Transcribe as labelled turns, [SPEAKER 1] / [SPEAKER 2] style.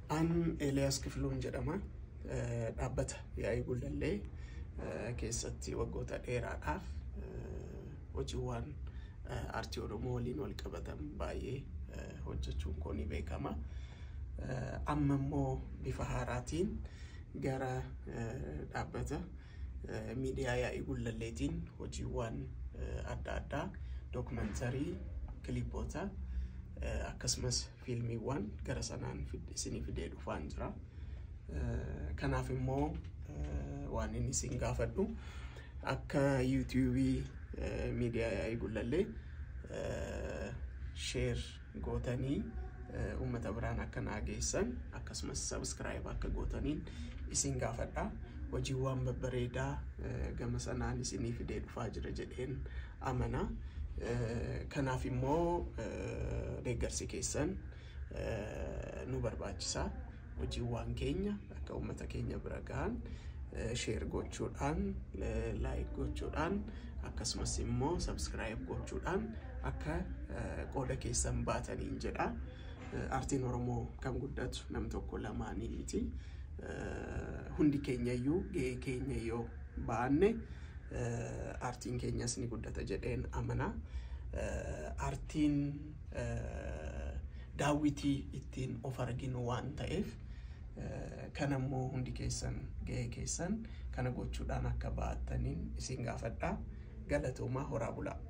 [SPEAKER 1] An Eeliyaas Kifiluun jedhama. Dhaabbata yaa'ii gullallee keessatti waggoota dheeraadhaaf hojiiwwan aartii Oromoo waliin wal qabatan baay'ee hojjechuun koo ni beekama. Amma immoo bifa haaraatiin gara dhaabbata miidiyaa yaa'ii gullalleetiin hojiiwwan adda addaa dookumentarii, kilipoota akkasumas fiilmiiwwan gara sanaan isinii fidee dhufaan jira. Kanaaf immoo waan inni isin gaafadhu akka yuutiyuubii miidiyaa yaa'ii gullallee sheer gootanii uummata biraan akka naa geessan akkasumas sabiskiraayib akka gootaniin isin gaafadha. Hojiiwwan babbareedaa gama sanaan isinii fidee dhufaa jira jedheen amana. Kanaaf immoo deeggarsi keessan nu barbaachisa. Hojiiwwan keenya akka uummata keenya bira gahan sheer gochuudhaan, laayik gochuudhaan akkasumas immoo sabiskiraayib gochuudhaan akka qooda keessan baataniin jedha. Aartiin Oromoo kan guddatu nam tokko lamaanii miti. Hundi keenyayyuu gahee keenya yoo baanne aartiin keenyas ni guddata jedheen amana. Aartiin daawwitii ittiin of arginu waan ta'eef kan ammoo hundi keessan gahee keessan kana gochuudhaan akka ba'attaniin isin gaafadha. Galatoomaa horaa bulaa.